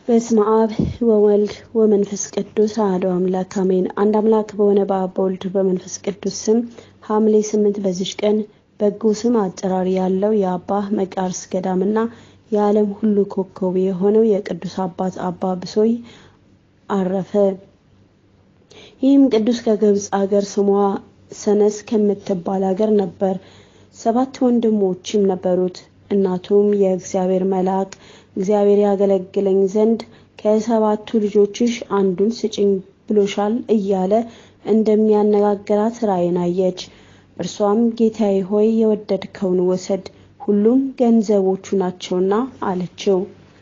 በስመ አብ ወወልድ ወመንፈስ ቅዱስ አሐዱ አምላክ አሜን። አንድ አምላክ በሆነ በአብ በወልድ በመንፈስ ቅዱስ ስም ሐምሌ ስምንት በዚች ቀን በጎ ስም አጠራር ያለው የአባ መቃርስ ገዳምና የዓለም ሁሉ ኮከብ የሆነው የቅዱስ አባት አባ ብሶይ አረፈ። ይህም ቅዱስ ከግብፅ አገር ስሟ ሰነስ ከምትባል አገር ነበር። ሰባት ወንድሞችም ነበሩት። እናቱም የእግዚአብሔር መልአክ እግዚአብሔር ያገለግለኝ ዘንድ ከሰባቱ ልጆችሽ አንዱን ስጭኝ ብሎሻል እያለ እንደሚያነጋግራት ራእይን አየች። እርሷም ጌታዬ ሆይ የወደድከውን ውሰድ፣ ሁሉም ገንዘቦቹ ናቸውና አለችው።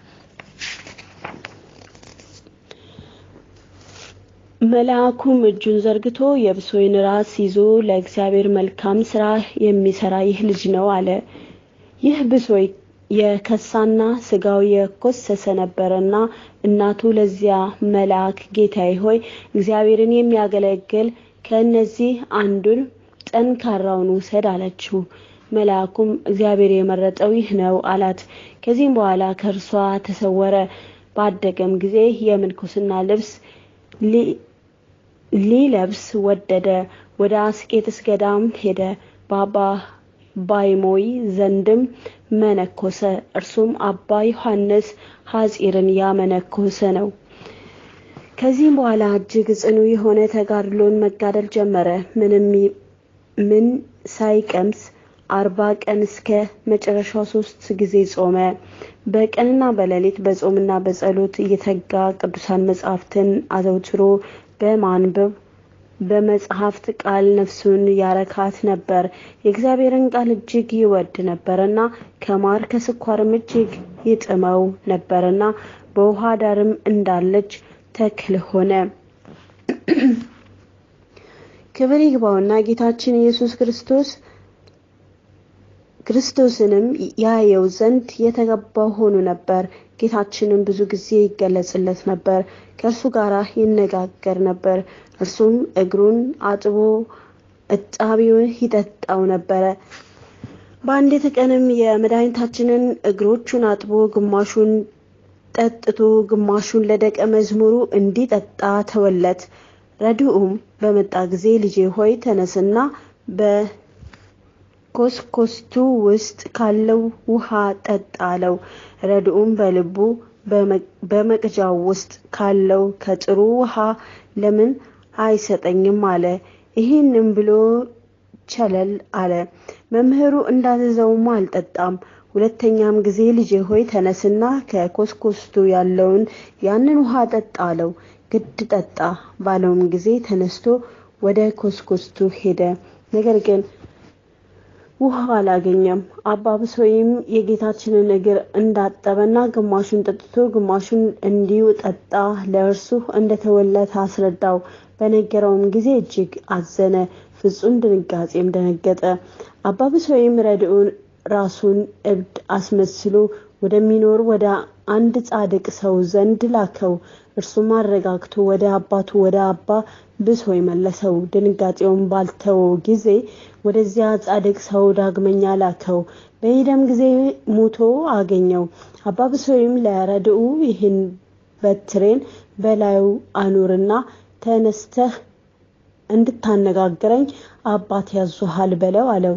መልአኩም እጁን ዘርግቶ የብሶይን ራስ ይዞ ለእግዚአብሔር መልካም ስራ የሚሰራ ይህ ልጅ ነው አለ። ይህ ብሶይ የከሳና ስጋው የኮሰሰ ነበረና እናቱ ለዚያ መልአክ ጌታዬ ሆይ እግዚአብሔርን የሚያገለግል ከእነዚህ አንዱን ጠንካራውን ውሰድ አለችው። መልአኩም እግዚአብሔር የመረጠው ይህ ነው አላት። ከዚህም በኋላ ከእርሷ ተሰወረ። ባደገም ጊዜ የምንኩስና ልብስ ሊለብስ ወደደ። ወደ አስቄጥስ ገዳም ሄደ። በአባ ባይሞይ ዘንድም መነኮሰ። እርሱም አባ ዮሐንስ ሐጺርን ያመነኮሰ ነው። ከዚህም በኋላ እጅግ ጽኑ የሆነ ተጋድሎን መጋደል ጀመረ። ምንም ምን ሳይቀምስ አርባ ቀን እስከ መጨረሻው ሶስት ጊዜ ጾመ። በቀንና በሌሊት በጾምና በጸሎት እየተጋ ቅዱሳን መጻሕፍትን አዘውትሮ በማንበብ በመጽሐፍት ቃል ነፍሱን ያረካት ነበር። የእግዚአብሔርን ቃል እጅግ ይወድ ነበርና ከማር ከስኳርም እጅግ ይጥመው ነበርና በውሃ ዳርም እንዳለች ተክል ሆነ። ክብር ይግባውና ጌታችን ኢየሱስ ክርስቶስ ክርስቶስንም ያየው ዘንድ የተገባው ሆኖ ነበር። ጌታችንም ብዙ ጊዜ ይገለጽለት ነበር፣ ከእርሱ ጋር ይነጋገር ነበር። እርሱም እግሩን አጥቦ እጣቢውን ይጠጣው ነበረ። በአንዲት ቀንም የመድኃኒታችንን እግሮቹን አጥቦ ግማሹን ጠጥቶ ግማሹን ለደቀ መዝሙሩ እንዲጠጣ ተወለት። ረድኡም በመጣ ጊዜ ልጄ ሆይ ተነስና በኮስኮስቱ ውስጥ ካለው ውሃ ጠጣ አለው። ረድኡም በልቡ በመቅጃው ውስጥ ካለው ከጥሩ ውሃ ለምን አይሰጠኝም አለ። ይህንም ብሎ ቸለል አለ። መምህሩ እንዳዘዘውም አልጠጣም። ሁለተኛም ጊዜ ልጄ ሆይ ተነስና ከኮስኮስቱ ያለውን ያንን ውሃ ጠጣ አለው። ግድ ጠጣ ባለውም ጊዜ ተነስቶ ወደ ኮስኮስቱ ሄደ። ነገር ግን ውሃ አላገኘም። አባ ብሶይም የጌታችንን እግር እንዳጠበና ግማሹን ጠጥቶ ግማሹን እንዲሁ ጠጣ ለእርሱ እንደተወለት አስረዳው። በነገረውም ጊዜ እጅግ አዘነ፣ ፍጹም ድንጋጼም ደነገጠ። አባ ብሶይም ረድኡን ራሱን እብድ አስመስሎ ወደሚኖር ወደ አንድ ጻድቅ ሰው ዘንድ ላከው። እርሱም አረጋግቶ ወደ አባቱ ወደ አባ ብሶይ መለሰው። ድንጋጤውን ባልተወው ጊዜ ወደዚያ ጻድቅ ሰው ዳግመኛ ላከው። በሄደም ጊዜ ሙቶ አገኘው። አባ ብሶይም ለረድኡ ይህን በትሬን በላዩ አኑርና ተነስተህ እንድታነጋግረኝ አባት ያዙሃል በለው አለው።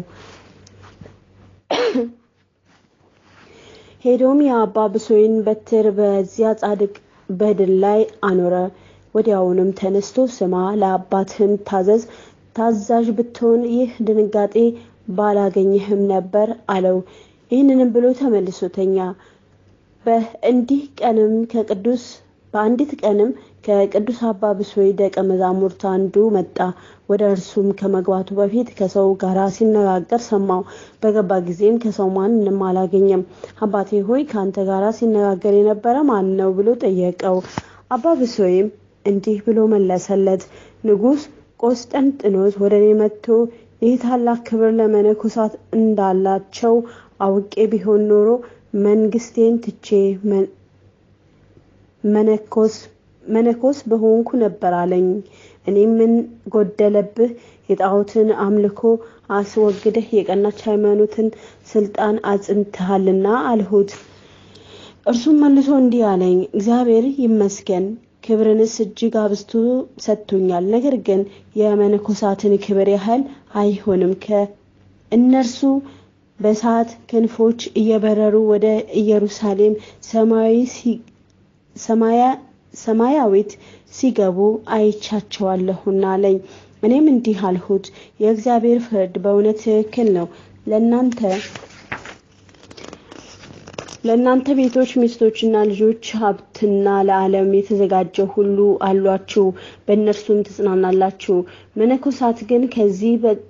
ሄዶም የአባ ብሶይን በትር በዚያ ጻድቅ በድን ላይ አኖረ። ወዲያውንም ተነስቶ ስማ፣ ለአባትህም ታዘዝ፣ ታዛዥ ብትሆን ይህ ድንጋጤ ባላገኘህም ነበር አለው። ይህንንም ብሎ ተመልሶ ተኛ። በእንዲህ ቀንም ከቅዱስ በአንዲት ቀንም ከቅዱስ አባ ብሶይ ደቀ መዛሙርት አንዱ መጣ። ወደ እርሱም ከመግባቱ በፊት ከሰው ጋር ሲነጋገር ሰማው። በገባ ጊዜም ከሰው ማንንም አላገኘም። አባቴ ሆይ ከአንተ ጋር ሲነጋገር የነበረ ማን ነው ብሎ ጠየቀው። አባ ብሶይም እንዲህ ብሎ መለሰለት። ንጉሥ ቆስጠንጥኖስ ወደ እኔ መጥቶ ይህ ታላቅ ክብር ለመነኮሳት እንዳላቸው አውቄ ቢሆን ኖሮ መንግስቴን ትቼ መነኮስ መነኮስ በሆንኩ ነበር አለኝ። እኔም ምን ጎደለብህ? የጣዖትን አምልኮ አስወግደህ የቀናች ሃይማኖትን ስልጣን አጽንተሃልና አልሁት። እርሱም መልሶ እንዲህ አለኝ፣ እግዚአብሔር ይመስገን ክብርንስ እጅግ አብዝቶ ሰጥቶኛል። ነገር ግን የመነኮሳትን ክብር ያህል አይሆንም። ከእነርሱ በእሳት ክንፎች እየበረሩ ወደ ኢየሩሳሌም ሰማያዊት ሲገቡ አይቻቸዋለሁና አለኝ። እኔም እንዲህ አልሁት፣ የእግዚአብሔር ፍርድ በእውነት ትክክል ነው። ለእናንተ ለእናንተ ቤቶች ሚስቶችና ልጆች ሀብትና ለዓለም የተዘጋጀ ሁሉ አሏችሁ፣ በእነርሱም ትጽናናላችሁ። መነኮሳት ግን ከዚህ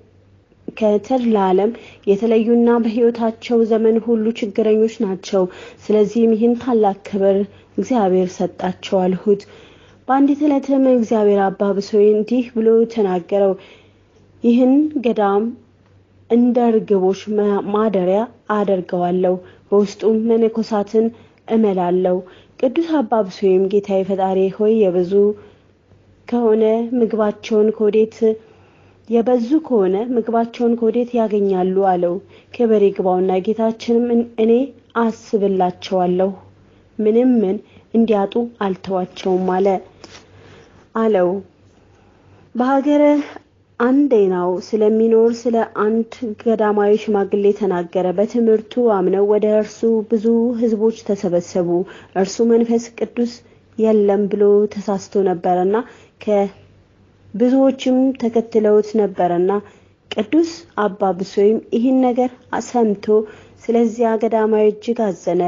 ከተድላ ዓለም የተለዩና በሕይወታቸው ዘመን ሁሉ ችግረኞች ናቸው። ስለዚህም ይህን ታላቅ ክብር እግዚአብሔር ሰጣቸው አልሁት። በአንዲት ዕለትም እግዚአብሔር አባ ብሶይ እንዲህ ብሎ ተናገረው። ይህን ገዳም እንደ ርግቦች ማደሪያ አደርገዋለሁ፣ በውስጡም መነኮሳትን እመላለሁ። ቅዱስ አባ ብሶይም ጌታዬ ፈጣሪ ሆይ የብዙ ከሆነ ምግባቸውን ከወዴት የበዙ ከሆነ ምግባቸውን ከወዴት ያገኛሉ አለው። ክብር ይግባውና ጌታችንም እኔ አስብላቸዋለሁ ምንም ምን እንዲያጡ አልተዋቸውም አለ አለው። በሀገረ አንዴናው ስለሚኖር ስለ አንድ ገዳማዊ ሽማግሌ ተናገረ። በትምህርቱ አምነው ወደ እርሱ ብዙ ሕዝቦች ተሰበሰቡ። እርሱ መንፈስ ቅዱስ የለም ብሎ ተሳስቶ ነበረና ከብዙዎችም ተከትለውት ነበረና ቅዱስ አባ ብሶይም ይህን ነገር ሰምቶ ስለዚያ ገዳማዊ እጅግ አዘነ።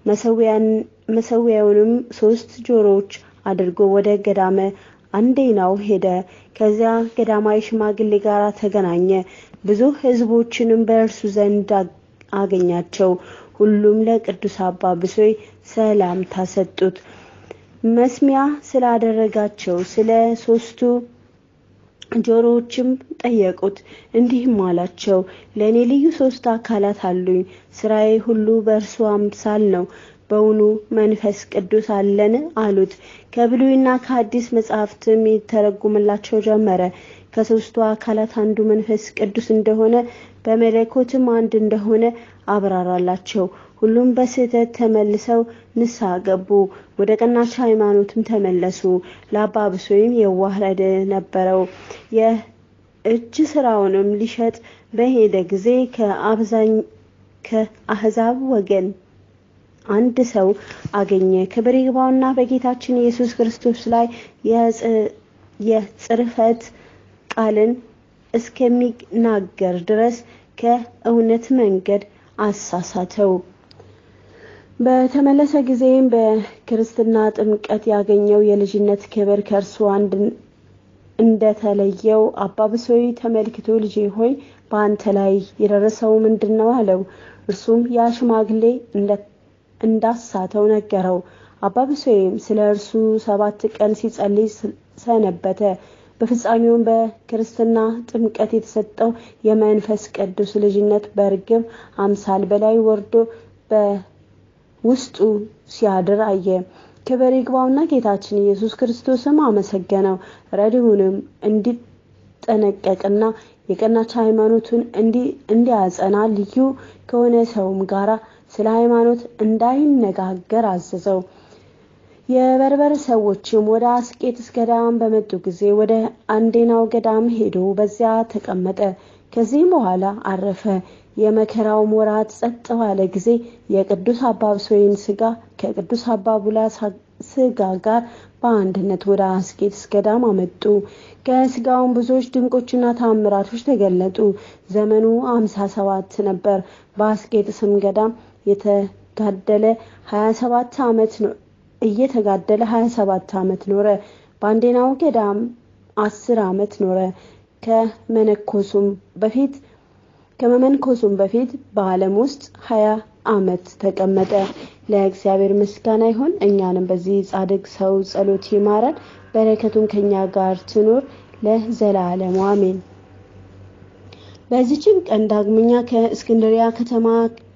መሰዊያውንም ሶስት ጆሮዎች አድርጎ ወደ ገዳመ አንዴናው ሄደ። ከዚያ ገዳማዊ ሽማግሌ ጋር ተገናኘ። ብዙ ሕዝቦችንም በእርሱ ዘንድ አገኛቸው። ሁሉም ለቅዱስ አባ ብሶይ ሰላምታ ሰጡት። መስሚያ ስላደረጋቸው ስለ ሶስቱ ጆሮዎችም ጠየቁት። እንዲህም አላቸው፣ ለእኔ ልዩ ሶስት አካላት አሉኝ። ስራዬ ሁሉ በእርሱ አምሳል ነው። በውኑ መንፈስ ቅዱስ አለን አሉት። ከብሉይና ከአዲስ መጽሐፍትም ይተረጉምላቸው ጀመረ። ከሶስቱ አካላት አንዱ መንፈስ ቅዱስ እንደሆነ በመለኮትም አንድ እንደሆነ አብራራላቸው። ሁሉም በስህተት ተመልሰው ንስሐ ገቡ፣ ወደ ቀናች ሃይማኖትም ተመለሱ። ለአባ ብሶይም የዋህ ረድ ነበረው። የእጅ ስራውንም ሊሸጥ በሄደ ጊዜ ከአህዛብ ወገን አንድ ሰው አገኘ። ክብር ይግባውና በጌታችን ኢየሱስ ክርስቶስ ላይ የጽርፈት ቃልን እስከሚናገር ድረስ ከእውነት መንገድ አሳሳተው። በተመለሰ ጊዜም በክርስትና ጥምቀት ያገኘው የልጅነት ክብር ከእርሱ አንድ እንደተለየው አባ ብሶይ ተመልክቶ ልጄ ሆይ በአንተ ላይ የደረሰው ምንድን ነው አለው። እርሱም ያ ሽማግሌ እንዳሳተው ነገረው። አባ ብሶይም ስለ እርሱ ሰባት ቀን ሲጸልይ ሰነበተ። በፍጻሜውም በክርስትና ጥምቀት የተሰጠው የመንፈስ ቅዱስ ልጅነት በርግብ አምሳል በላይ ወርዶ በውስጡ ሲያድር አየ። ክብር ይግባውና ጌታችን ኢየሱስ ክርስቶስም አመሰገነው። ረድኡንም እንዲጠነቀቅና የቀናች ሃይማኖቱን እንዲያጸና ልዩ ከሆነ ሰውም ጋራ ስለ ሃይማኖት እንዳይነጋገር አዘዘው። የበርበር ሰዎችም ወደ አስቄጥስ ገዳም በመጡ ጊዜ ወደ አንዴናው ገዳም ሄዶ በዚያ ተቀመጠ። ከዚህም በኋላ አረፈ። የመከራውም ወራት ጸጥ ባለ ጊዜ የቅዱስ አባ ብሶይን ስጋ ከቅዱስ አባ ቡላ ስጋ ጋር በአንድነት ወደ አስቄጥስ ገዳም አመጡ። ከስጋውም ብዙዎች ድንቆችና ታምራቶች ተገለጡ። ዘመኑ አምሳ ሰባት ነበር። በአስቄጥስም ገዳም የተጋደለ ሀያ ሰባት ዓመት ነው እየተጋደለ ሀያ ሰባት ዓመት ኖረ። በአንዴናው ገዳም አስር ዓመት ኖረ። ከመነኮሱም በፊት ከመመንኮሱም በፊት በዓለም ውስጥ ሀያ ዓመት ተቀመጠ። ለእግዚአብሔር ምስጋና ይሁን። እኛንም በዚህ ጻድቅ ሰው ጸሎት ይማረን፣ በረከቱን ከኛ ጋር ትኖር ለዘላለሙ አሜን። በዚችም ቀን ዳግመኛ ከእስክንድሪያ ከተማ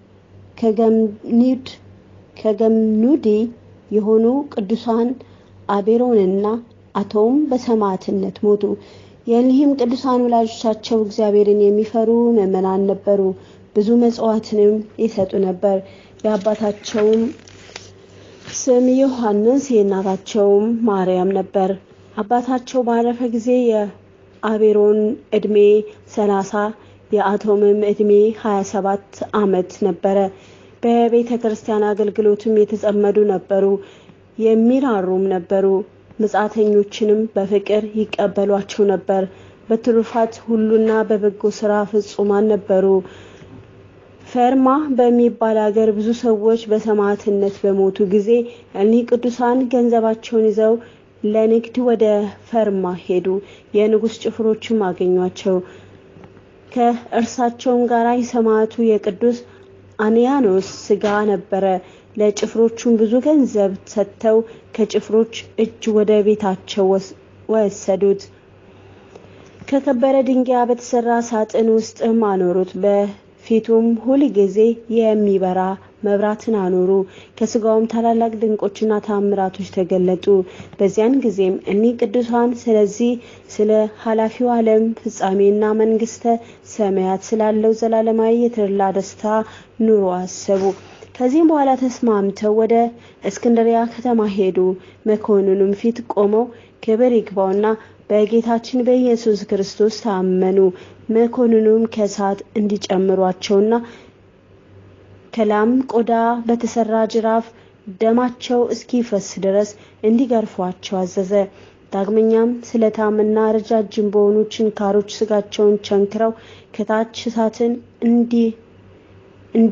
ከገምኒድ ከገምኑዲ የሆኑ ቅዱሳን አቤሮንና አቶም በሰማዕትነት ሞቱ። የእኒህም ቅዱሳን ወላጆቻቸው እግዚአብሔርን የሚፈሩ ምዕመናን ነበሩ። ብዙ መጽዋዕትንም ይሰጡ ነበር። የአባታቸውም ስም ዮሐንስ የእናታቸውም ማርያም ነበር። አባታቸው ባረፈ ጊዜ የአቤሮን ዕድሜ ሰላሳ የአቶምም ዕድሜ ሀያ ሰባት ዓመት ነበረ። በቤተ ክርስቲያን አገልግሎትም የተጸመዱ ነበሩ፣ የሚራሩም ነበሩ። ምጻተኞችንም በፍቅር ይቀበሏቸው ነበር። በትሩፋት ሁሉና በበጎ ስራ ፍጹማን ነበሩ። ፈርማ በሚባል ሀገር ብዙ ሰዎች በሰማዕትነት በሞቱ ጊዜ እኒህ ቅዱሳን ገንዘባቸውን ይዘው ለንግድ ወደ ፈርማ ሄዱ። የንጉሥ ጭፍሮችም አገኟቸው። ከእርሳቸውም ጋር የሰማዕቱ የቅዱስ አንያኖስ ስጋ ነበረ። ለጭፍሮቹም ብዙ ገንዘብ ሰጥተው ከጭፍሮች እጅ ወደ ቤታቸው ወሰዱት። ከከበረ ድንጋይ በተሰራ ሳጥን ውስጥም አኖሩት። በፊቱም ሁል ጊዜ የሚበራ መብራትን አኖሩ። ከስጋውም ታላላቅ ድንቆችና ታምራቶች ተገለጡ። በዚያን ጊዜም እኒህ ቅዱሳን ስለዚህ ስለ ኃላፊው ዓለም ፍጻሜና መንግስተ ሰማያት ስላለው ዘላለማዊ የተድላ ደስታ ኑሮ አሰቡ። ከዚህም በኋላ ተስማምተው ወደ እስክንድሪያ ከተማ ሄዱ። መኮንኑም ፊት ቆመው ክብር ይግባውና በጌታችን በኢየሱስ ክርስቶስ ታመኑ። መኮንኑም ከእሳት እንዲጨምሯቸውና ከላም ቆዳ በተሰራ ጅራፍ ደማቸው እስኪፈስ ድረስ እንዲገርፏቸው አዘዘ። ዳግመኛም ስለታምና ረጃጅም በሆኑ ችንካሮች ስጋቸውን ቸንክረው ከታች እሳትን እንዲ እንዲ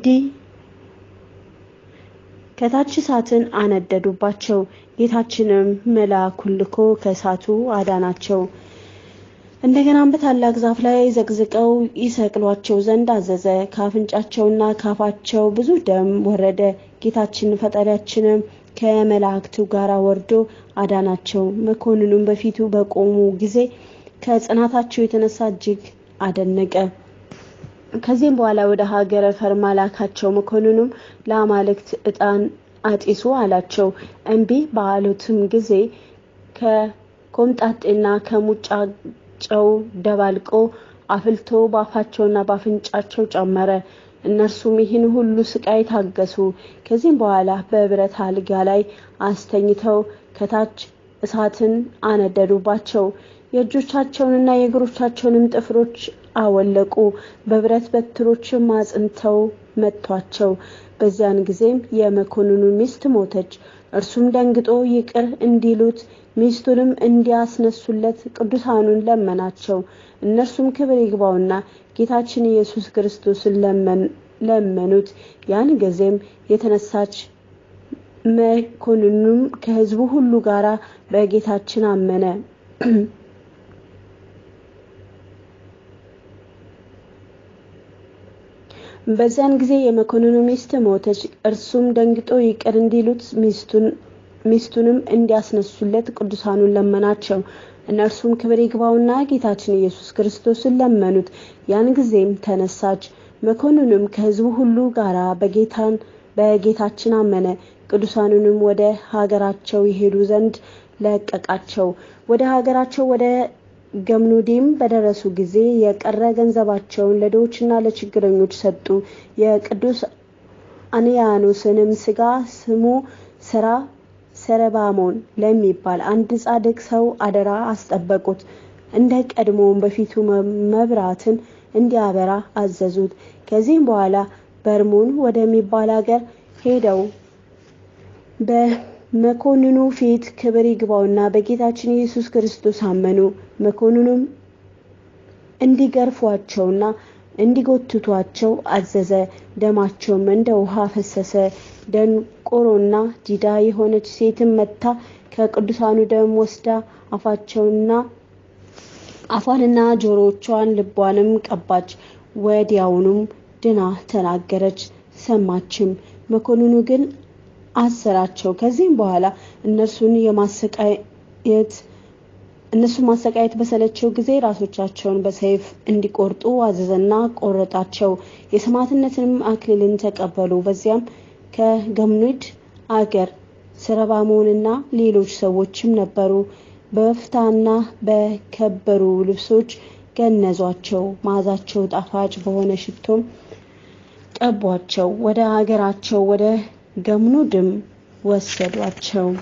ከታች እሳትን አነደዱባቸው። ጌታችንም መልአኩን ልኮ ከእሳቱ አዳናቸው። እንደገናም በታላቅ ዛፍ ላይ ዘቅዝቀው ይሰቅሏቸው ዘንድ አዘዘ። ከአፍንጫቸውና ካፋቸው ብዙ ደም ወረደ። ጌታችን ፈጣሪያችንም ከመላእክቱ ጋር ወርዶ አዳናቸው። መኮንኑም በፊቱ በቆሙ ጊዜ ከጽናታቸው የተነሳ እጅግ አደነቀ። ከዚህም በኋላ ወደ ሀገረ ፈርማ ላካቸው። መኮንኑም ለአማልክት ዕጣን አጢሱ አላቸው። እምቢ ባሉትም ጊዜ ከኮምጣጤና ከሙጫ ጨው ደባልቆ አፍልቶ ባፋቸውና ባፍንጫቸው ጨመረ። እነርሱም ይህን ሁሉ ስቃይ ታገሱ። ከዚህም በኋላ በብረት አልጋ ላይ አስተኝተው ከታች እሳትን አነደዱባቸው። የእጆቻቸውንና የእግሮቻቸውንም ጥፍሮች አወለቁ። በብረት በትሮችም አጽንተው መቷቸው። በዚያን ጊዜም የመኮንኑ ሚስት ሞተች። እርሱም ደንግጦ ይቅር እንዲሉት ሚስቱንም እንዲያስነሱለት ቅዱሳኑን ለመናቸው። እነርሱም ክብር ይግባውና ጌታችን ኢየሱስ ክርስቶስን ለመኑት። ያን ጊዜም የተነሳች መኮንኑም ከሕዝቡ ሁሉ ጋር በጌታችን አመነ። በዚያን ጊዜ የመኮንኑ ሚስት ሞተች። እርሱም ደንግጦ ይቅር እንዲሉት ሚስቱንም እንዲያስነሱለት ቅዱሳኑን ለመናቸው። እነርሱም ክብር ይግባውና ጌታችን ኢየሱስ ክርስቶስን ለመኑት። ያን ጊዜም ተነሳች። መኮንኑም ከሕዝቡ ሁሉ ጋራ በጌታን በጌታችን አመነ። ቅዱሳኑንም ወደ ሀገራቸው ይሄዱ ዘንድ ለቀቃቸው። ወደ ሀገራቸው ወደ ገምኑዲም በደረሱ ጊዜ የቀረ ገንዘባቸውን ለድሆችና ለችግረኞች ሰጡ። የቅዱስ አንያኖስንም ስጋ ስሙ ስራ ሰረባሞን ለሚባል አንድ ጻድቅ ሰው አደራ አስጠበቁት። እንደ ቀድሞውን በፊቱ መብራትን እንዲያበራ አዘዙት። ከዚህም በኋላ በርሙን ወደሚባል ሀገር ሄደው በመኮንኑ ፊት ክብር ይግባውና በጌታችን ኢየሱስ ክርስቶስ አመኑ። መኮንኑም እንዲገርፏቸውና እንዲጎትቷቸው አዘዘ። ደማቸውም እንደ ውሃ ፈሰሰ። ደንቆሮና ዲዳ የሆነች ሴትም መታ ከቅዱሳኑ ደም ወስዳ አፋቸውና አፏንና ጆሮቿን ልቧንም ቀባች። ወዲያውኑም ድና ተናገረች፣ ሰማችም። መኮንኑ ግን አሰራቸው። ከዚህም በኋላ እነርሱን የማሰቃየት እነሱ ማሰቃየት በሰለቸው ጊዜ ራሶቻቸውን በሰይፍ እንዲቆርጡ አዘዘና ቆረጣቸው። የሰማዕትነትንም አክሊልን ተቀበሉ። በዚያም ከገምኑድ አገር ሰረባሞንና ሌሎች ሰዎችም ነበሩ። በበፍታና በከበሩ ልብሶች ገነዟቸው። መዓዛቸው ጣፋጭ በሆነ ሽቶም ቀቧቸው። ወደ ሀገራቸው ወደ ገምኑድም ወሰዷቸው።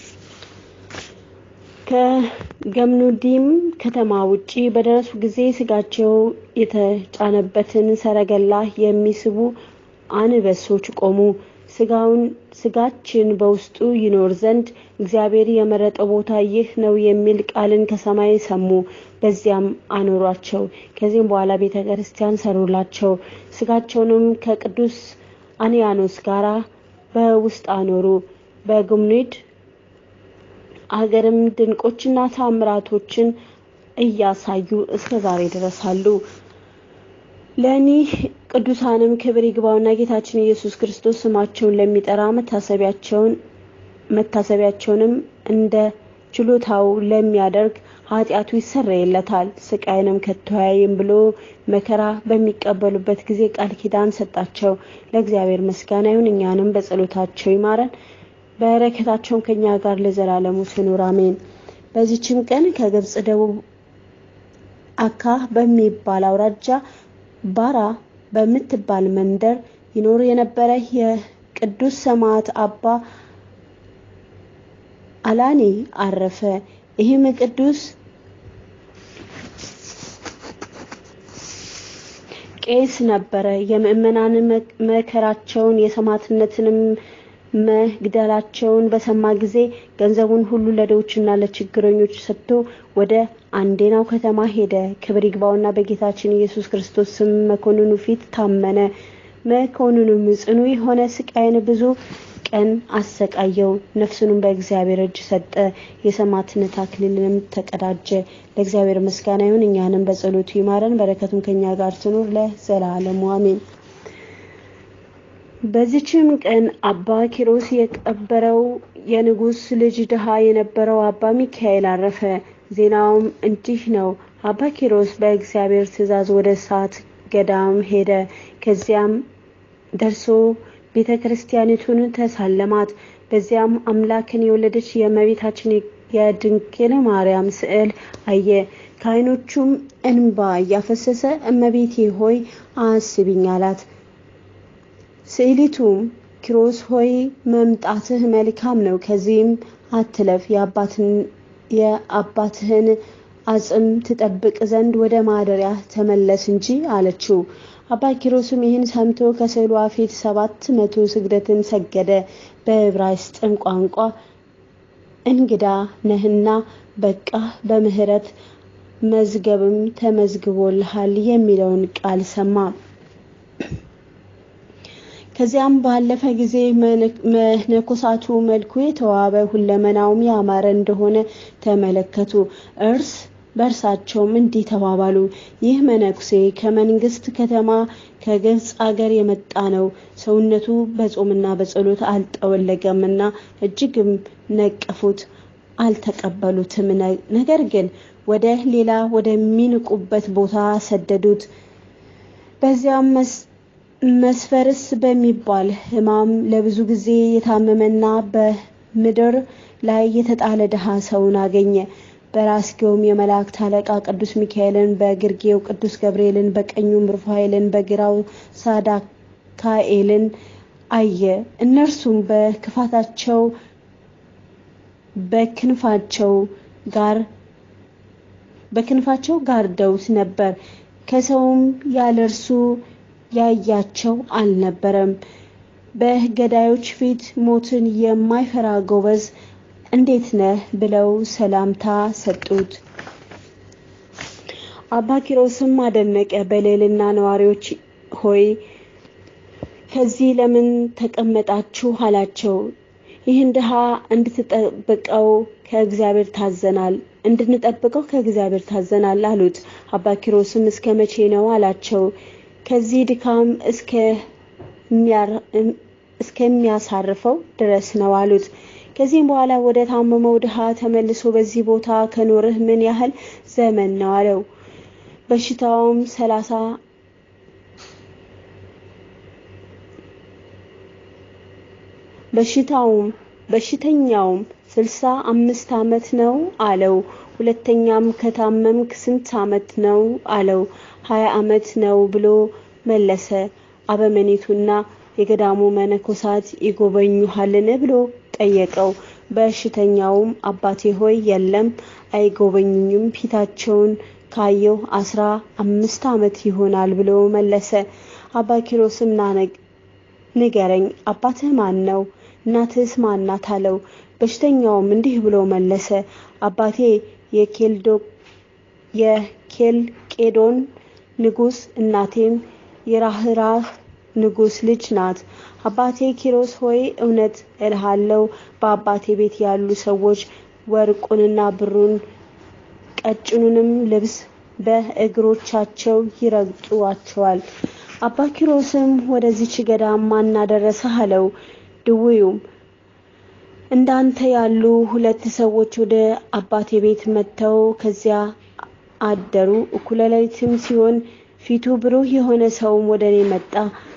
ከገምኑዲም ከተማ ውጪ በደረሱ ጊዜ ስጋቸው የተጫነበትን ሰረገላ የሚስቡ አንበሶች ቆሙ። ስጋውን ስጋችን በውስጡ ይኖር ዘንድ እግዚአብሔር የመረጠው ቦታ ይህ ነው የሚል ቃልን ከሰማይ ሰሙ። በዚያም አኖሯቸው። ከዚህም በኋላ ቤተ ክርስቲያን ሰሩላቸው። ስጋቸውንም ከቅዱስ አንያኖስ ጋር በውስጥ አኖሩ። በግምኑድ አገርም ድንቆችና ታምራቶችን እያሳዩ እስከ ዛሬ ድረስ አሉ። ለእኒህ ቅዱሳንም ክብር ይግባውና ጌታችን ኢየሱስ ክርስቶስ ስማቸውን ለሚጠራ መታሰቢያቸውን መታሰቢያቸውንም እንደ ችሎታው ለሚያደርግ ኃጢአቱ ይሰረይለታል። ስቃይንም ከቶ አያይም ብሎ መከራ በሚቀበሉበት ጊዜ ቃል ኪዳን ሰጣቸው። ለእግዚአብሔር ምስጋና ይሁን፣ እኛንም በጸሎታቸው ይማረን፣ በረከታቸውም ከኛ ጋር ለዘላለሙ ትኑር አሜን። በዚችም ቀን ከግብጽ ደቡብ አካ በሚባል አውራጃ ባራ በምትባል መንደር ይኖር የነበረ የቅዱስ ሰማዕት አባ አላኒ አረፈ። ይህም ቅዱስ ቄስ ነበረ። የምእመናን መከራቸውን የሰማዕትነትንም መግደላቸውን በሰማ ጊዜ ገንዘቡን ሁሉ ለድሆችና ለችግረኞች ሰጥቶ ወደ አንዴናው ከተማ ሄደ። ክብር ይግባውና በጌታችን ኢየሱስ ክርስቶስ ስም መኮንኑ ፊት ታመነ። መኮንኑም ጽኑ የሆነ ስቃይን ብዙ ቀን አሰቃየው። ነፍሱንም በእግዚአብሔር እጅ ሰጠ። የሰማዕትነት አክሊልንም ተቀዳጀ። ለእግዚአብሔር ምስጋና ይሁን፣ እኛንም በጸሎቱ ይማረን፣ በረከቱም ከኛ ጋር ትኑር ለዘላለሙ አሜን። በዚችም ቀን አባ ኪሮስ የቀበረው የንጉሥ ልጅ ድሃ የነበረው አባ ሚካኤል አረፈ። ዜናውም እንዲህ ነው። አባ ኪሮስ በእግዚአብሔር ትእዛዝ ወደ እሳት ገዳም ሄደ። ከዚያም ደርሶ ቤተ ክርስቲያኒቱን ተሳለማት። በዚያም አምላክን የወለደች የእመቤታችን የድንግል ማርያም ስዕል አየ። ከዓይኖቹም እንባ እያፈሰሰ እመቤቴ ሆይ አስቢኝ አላት። ስዕሊቱም ኪሮስ ሆይ መምጣትህ መልካም ነው፣ ከዚህም አትለፍ፣ የአባትህን አጽም ትጠብቅ ዘንድ ወደ ማደሪያ ተመለስ እንጂ አለችው። አባ ኪሮስም ይህን ሰምቶ ከስዕሏ ፊት ሰባት መቶ ስግደትን ሰገደ። በዕብራይስጥም ቋንቋ እንግዳ ነህና በቃ በምሕረት መዝገብም ተመዝግቦልሃል የሚለውን ቃል ሰማ። ከዚያም ባለፈ ጊዜ መነኮሳቱ መልኩ የተዋበ ሁለመናውም ያማረ እንደሆነ ተመለከቱ። እርስ በእርሳቸውም እንዲህ ተባባሉ፣ ይህ መነኩሴ ከመንግስት ከተማ ከግብፅ አገር የመጣ ነው። ሰውነቱ በጾምና በጸሎት አልጠወለገምና እጅግም ነቀፉት፣ አልተቀበሉትም። ነገር ግን ወደ ሌላ ወደሚንቁበት ቦታ ሰደዱት። በዚያም መስፈርስ በሚባል ሕማም ለብዙ ጊዜ የታመመና በምድር ላይ የተጣለ ድሃ ሰውን አገኘ። በራስጌውም የመላእክት አለቃ ቅዱስ ሚካኤልን፣ በግርጌው ቅዱስ ገብርኤልን፣ በቀኙም ሩፋኤልን፣ በግራው ሳዳካኤልን አየ። እነርሱም በክፋታቸው በክንፋቸው ጋር በክንፋቸው ጋርደውት ነበር። ከሰውም ያለ እርሱ ያያቸው አልነበረም። በገዳዮች ፊት ሞትን የማይፈራ ጎበዝ እንዴት ነህ ብለው ሰላምታ ሰጡት። አባ ኪሮስም አደነቀ። በልዕልና ነዋሪዎች ሆይ ከዚህ ለምን ተቀመጣችሁ አላቸው። ይህን ድሃ እንድትጠብቀው ከእግዚአብሔር ታዘናል እንድንጠብቀው ከእግዚአብሔር ታዘናል አሉት። አባ ኪሮስም እስከ መቼ ነው አላቸው። ከዚህ ድካም እስከሚያሳርፈው ድረስ ነው አሉት። ከዚህም በኋላ ወደ ታመመው ድሃ ተመልሶ በዚህ ቦታ ከኖርህ ምን ያህል ዘመን ነው አለው። በሽታውም ሰላሳ በሽታውም በሽተኛውም ስልሳ አምስት ዓመት ነው አለው። ሁለተኛም ከታመምክ ስንት ዓመት ነው አለው። ሀያ ዓመት ነው ብሎ መለሰ። አበመኔቱና የገዳሙ መነኮሳት ይጎበኙሃልን ብሎ ጠየቀው። በሽተኛውም አባቴ ሆይ የለም፣ አይጎበኙኝም፣ ፊታቸውን ካየው አስራ አምስት ዓመት ይሆናል ብሎ መለሰ። አባ ኪሮስም ና ንገረኝ፣ አባትህ ማን ነው? እናትህስ ማናት? አለው። በሽተኛውም እንዲህ ብሎ መለሰ፣ አባቴ የኬልቄዶን ንጉሥ፣ እናቴም የራህራህ ንጉሥ ልጅ ናት። አባቴ ኪሮስ ሆይ እውነት እልሃለሁ በአባቴ ቤት ያሉ ሰዎች ወርቁንና ብሩን ቀጭኑንም ልብስ በእግሮቻቸው ይረግጡአቸዋል። አባ ኪሮስም ወደዚች ገዳም ማን አደረሰህ? አለው። ድውዩም እንዳንተ ያሉ ሁለት ሰዎች ወደ አባቴ ቤት መጥተው ከዚያ አደሩ። እኩለ ሌሊትም ሲሆን ፊቱ ብሩህ የሆነ ሰውም ወደ እኔ መጣ።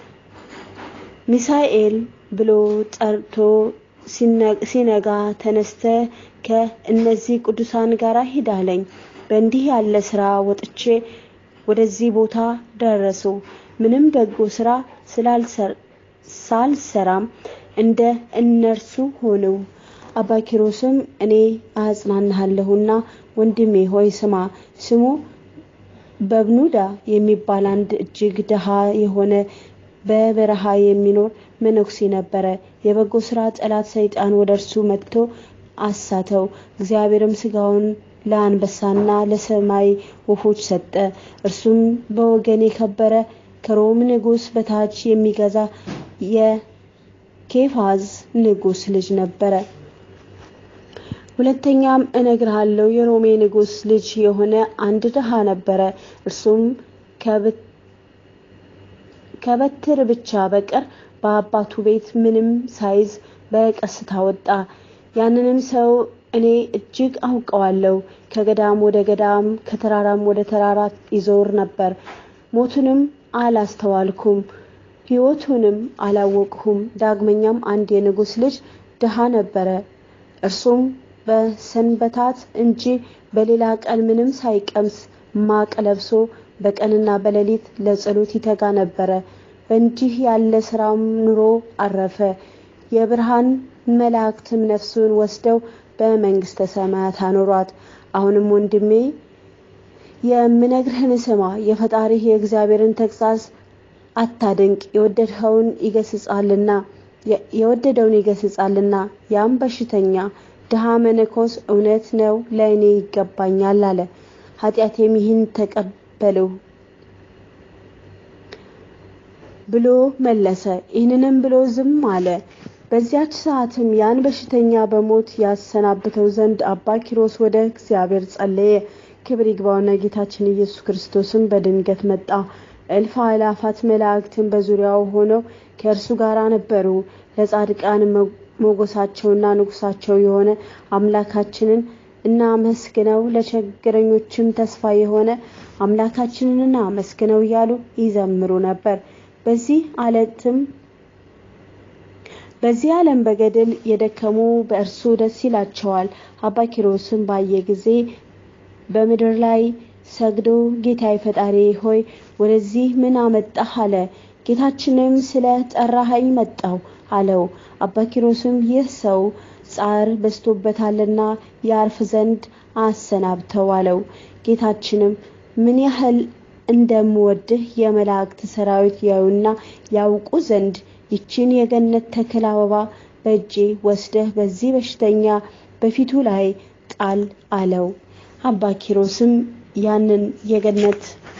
ሚሳኤል ብሎ ጠርቶ ሲነጋ ተነስተ ከእነዚህ ቅዱሳን ጋር ሂድ አለኝ። በእንዲህ ያለ ስራ ወጥቼ ወደዚህ ቦታ ደረሱ። ምንም በጎ ስራ ሳልሰራም እንደ እነርሱ ሆነው። አባ ኪሮስም እኔ አጽናናሃለሁና ወንድሜ ሆይ ስማ። ስሙ በብኑዳ የሚባል አንድ እጅግ ድሃ የሆነ በበረሃ የሚኖር መነኩሴ ነበረ። የበጎ ስራ ጠላት ሰይጣን ወደ እርሱ መጥቶ አሳተው። እግዚአብሔርም ስጋውን ለአንበሳና ለሰማይ ወፎች ሰጠ። እርሱም በወገን የከበረ ከሮም ንጉሥ በታች የሚገዛ የኬፋዝ ንጉሥ ልጅ ነበረ። ሁለተኛም እነግርሃለሁ የሮሜ ንጉሥ ልጅ የሆነ አንድ ድሃ ነበረ። እርሱም ከበትር ብቻ በቀር በአባቱ ቤት ምንም ሳይዝ በቀስታ ወጣ። ያንንም ሰው እኔ እጅግ አውቀዋለሁ። ከገዳም ወደ ገዳም ከተራራም ወደ ተራራ ይዞር ነበር። ሞቱንም አላስተዋልኩም፣ ሕይወቱንም አላወቅሁም። ዳግመኛም አንድ የንጉሥ ልጅ ድሃ ነበረ። እርሱም በሰንበታት እንጂ በሌላ ቀን ምንም ሳይቀምስ ማቅ ለብሶ በቀንና በሌሊት ለጸሎት ይተጋ ነበረ። በእንዲህ ያለ ስራም ኑሮ አረፈ። የብርሃን መላእክትም ነፍሱን ወስደው በመንግስተ ሰማያት አኖሯት። አሁንም ወንድሜ የምነግርህን ስማ። የፈጣሪህ የእግዚአብሔርን ተግሣጽ አታድንቅ። የወደድኸውን ይገስጻልና የወደደውን ይገስጻልና። ያም በሽተኛ ድሃ መነኮስ እውነት ነው ለእኔ ይገባኛል አለ። ኃጢአቴም ይህን ተቀበለው ብሎ መለሰ። ይህንንም ብሎ ዝም አለ። በዚያች ሰዓትም ያን በሽተኛ በሞት ያሰናብተው ዘንድ አባ ኪሮስ ወደ እግዚአብሔር ጸለየ። ክብር ይግባውና ጌታችን ኢየሱስ ክርስቶስም በድንገት መጣ። እልፍ አእላፋት መላእክትን በዙሪያው ሆነው ከእርሱ ጋር ነበሩ። ለጻድቃን ሞገሳቸውና ንጉሳቸው የሆነ አምላካችንን እናመስግነው፣ ለችግረኞችም ተስፋ የሆነ አምላካችንን እናመስግነው እያሉ ይዘምሩ ነበር። በዚህ ዓለትም በዚህ ዓለም በገድል የደከሙ በእርሱ ደስ ይላቸዋል። አባ ኪሮስም ባየ ጊዜ በምድር ላይ ሰግዶ ጌታዬ ፈጣሪ ሆይ ወደዚህ ምን አመጣህ? አለ። ጌታችንም ስለ ጠራኸኝ መጣሁ አለው። አባ ኪሮስም ይህ ሰው ጻር በዝቶበታልና ያርፍ ዘንድ አሰናብተው አለው። ጌታችንም ምን ያህል እንደምወድህ የመላእክት ሰራዊት ያዩና ያውቁ ዘንድ ይችን የገነት ተክል አበባ በእጄ ወስደህ በዚህ በሽተኛ በፊቱ ላይ ጣል አለው። አባ ኪሮስም ያንን የገነት